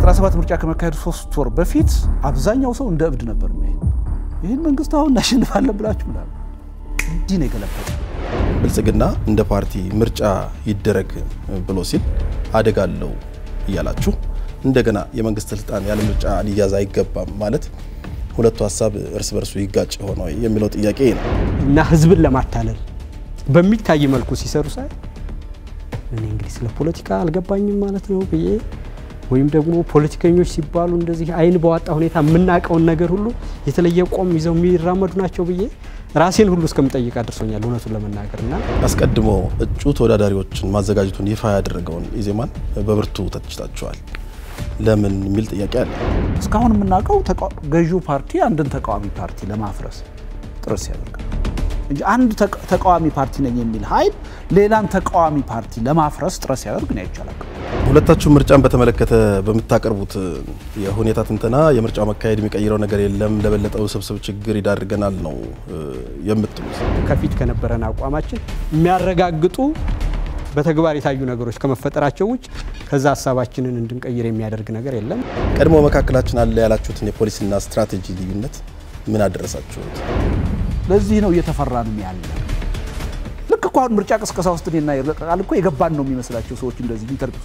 97 ምርጫ ከመካሄዱ ሶስት ወር በፊት አብዛኛው ሰው እንደ እብድ ነበር የሚያይ ይህን መንግስት አሁን እናሸንፋለን ብላችሁ ምናምን እንዲህ ነው የገለበጠ። ብልጽግና እንደ ፓርቲ ምርጫ ይደረግ ብሎ ሲል አደጋ አለው እያላችሁ እንደገና የመንግስት ስልጣን ያለ ምርጫ ሊያዝ አይገባም ማለት ሁለቱ ሀሳብ እርስ በርሱ ይጋጭ ሆነ የሚለው ጥያቄ ነው እና ህዝብን ለማታለል በሚታይ መልኩ ሲሰሩ ሳይ እኔ እንግዲህ ስለ ፖለቲካ አልገባኝም ማለት ነው ብዬ ወይም ደግሞ ፖለቲከኞች ሲባሉ እንደዚህ አይን በዋጣ ሁኔታ የምናውቀውን ነገር ሁሉ የተለየ ቆም ይዘው የሚራመዱ ናቸው ብዬ ራሴን ሁሉ እስከምጠይቅ አድርሶኛል እውነቱን ለመናገር እና አስቀድሞ እጩ ተወዳዳሪዎችን ማዘጋጀቱን ይፋ ያደረገውን ኢዜማን በብርቱ ተችታችኋል። ለምን የሚል ጥያቄ አለ። እስካሁን የምናውቀው ገዢው ፓርቲ አንድን ተቃዋሚ ፓርቲ ለማፍረስ ጥረት ሲያደርግ እንጂ አንድ ተቃዋሚ ፓርቲ ነኝ የሚል ኃይል ሌላን ተቃዋሚ ፓርቲ ለማፍረስ ጥረት ሲያደርግ ነው አይቻላል። ሁለታችሁ ምርጫን በተመለከተ በምታቀርቡት የሁኔታ ትንተና የምርጫው መካሄድ የሚቀይረው ነገር የለም፣ ለበለጠ ውስብስብ ችግር ይዳርገናል ነው የምትሉት። ከፊት ከነበረን አቋማችን የሚያረጋግጡ በተግባር የታዩ ነገሮች ከመፈጠራቸው ውጭ ከዛ ሀሳባችንን እንድንቀይር የሚያደርግ ነገር የለም። ቀድሞ መካከላችን አለ ያላችሁትን የፖሊሲና ስትራቴጂ ልዩነት ምን አደረሳችሁት? ለዚህ ነው እየተፈራንም ያለ ልክ እኮ አሁን ምርጫ ቅስቀሳ ውስጥ እኔና ይርቃል እኮ የገባን ነው የሚመስላቸው ሰዎች እንደዚህ ኢንተርቪው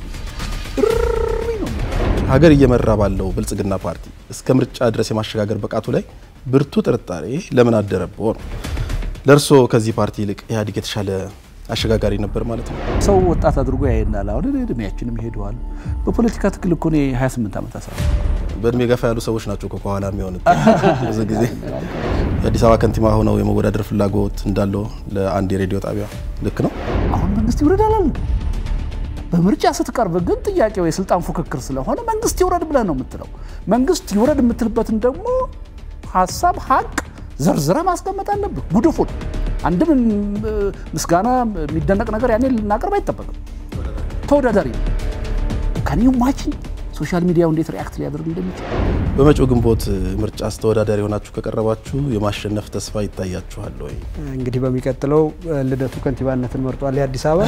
ነው። ሀገር እየመራ ባለው ብልጽግና ፓርቲ እስከ ምርጫ ድረስ የማሸጋገር ብቃቱ ላይ ብርቱ ጥርጣሬ ለምን አደረበው ነው። ለእርስዎ ከዚህ ፓርቲ ይልቅ ኢህአዴግ የተሻለ አሸጋጋሪ ነበር ማለት ነው። ሰው ወጣት አድርጎ ያየናል። አሁን እድሜያችንም ሄደዋል። በፖለቲካ ትግል እኮ እኔ 28 ዓመት አስራ በእድሜ ገፋ ያሉ ሰዎች ናቸው ከኋላ የሚሆኑት። ብዙ ጊዜ የአዲስ አበባ ከንቲባ ሆነው የመወዳደር ፍላጎት እንዳለው ለአንድ የሬዲዮ ጣቢያ ልክ ነው። አሁን መንግስት ይውረድ አላለም። በምርጫ ስትቀርብ ግን ጥያቄው የስልጣን ፉክክር ስለሆነ መንግስት ይውረድ ብለህ ነው የምትለው። መንግስት ይውረድ የምትልበትን ደግሞ ሀሳብ ሀቅ ዘርዝረ ማስቀመጥ አለብህ። ጉድፉን አንድም ምስጋና የሚደነቅ ነገር ያኔ ልናቀርብ አይጠበቅም። ተወዳዳሪ ከኒው ማችን ሶሻል ሚዲያው እንዴት ሪያክት ሊያደርግ እንደሚችል በመጪው ግንቦት ምርጫ ተወዳዳሪ ሆናችሁ ከቀረባችሁ የማሸነፍ ተስፋ ይታያችኋል ወይ? እንግዲህ በሚቀጥለው ልደቱ ከንቲባነትን መርጧል የአዲስ አበባ።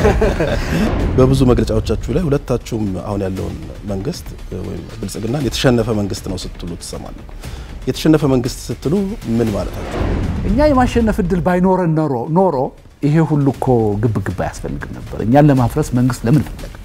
በብዙ መግለጫዎቻችሁ ላይ ሁለታችሁም አሁን ያለውን መንግስት ወይም ብልጽግናን የተሸነፈ መንግስት ነው ስትሉ ትሰማለሁ። የተሸነፈ መንግስት ስትሉ ምን ማለታችሁ? እኛ የማሸነፍ እድል ባይኖረን ኖሮ ኖሮ ይሄ ሁሉ እኮ ግብ ግብ አያስፈልግም ነበር። እኛን ለማፍረስ መንግስት ለምን ፈለገ?